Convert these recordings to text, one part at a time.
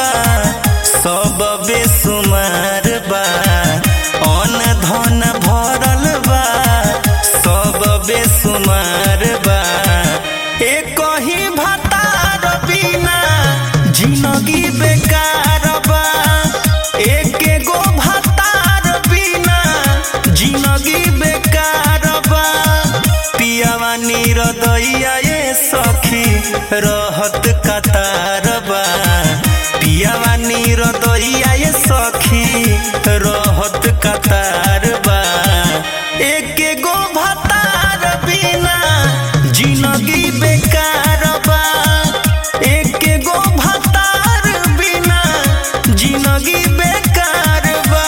सब बेसुमार बा अन धन भरल बा सब बेसुमार बा एक ही भतार बिना जिंदगी बेकार बा एक गो भतार बिना जिंदगी बेकार बा पियावा नीरदैया ये सखी रहत कतार बा पियावा नीरदैया ये सखी रहत कतार बा एक गो भतार बिना जिंदगी बेकार बा एक गो भतार बिना जिंदगी बेकार बा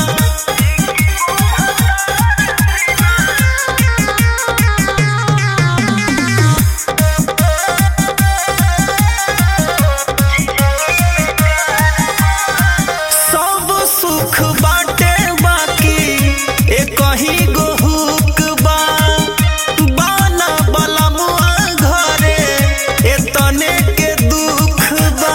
सब सुख बाटे बाकी एक ही गो हुक बा बाना बलमुआ घरे एतने के दुख बा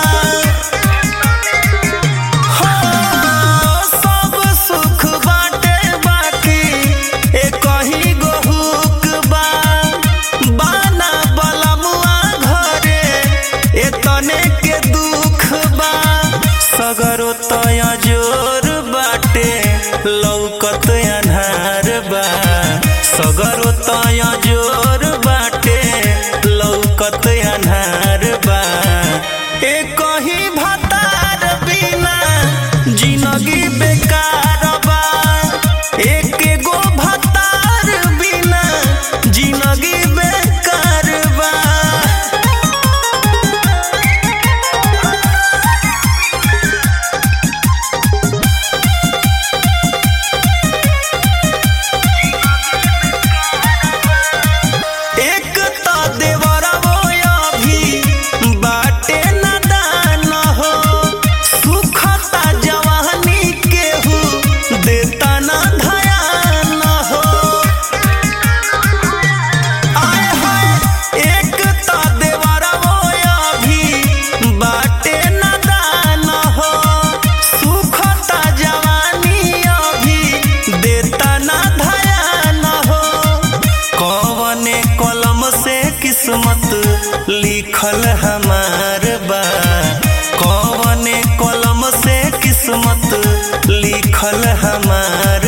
हो सब सुख बाटे बाकी एक ही गो हुक बा बाना बलमुआ घरे एतने के दुख बा सगरो तय जोर बाटे लौकत अन्हार बा सगरो तय जोर बाटे लौकत अन्हार बा एक ही भतार बिना जिंदगी बेकार बा एक गो भतार बिना जिंदगी बेकार बा एक त देवरवो अभी बाटे नदान हो सुखता जवानी केहू देता न धयान हो आय हाय एक त देवरवो अभी बाटे नदान हो सुखता जवानी अभी देता न धयान हो कौने कलम से किस्मत लिखल हमार बा कौने कलम से किस्मत लिखल हमार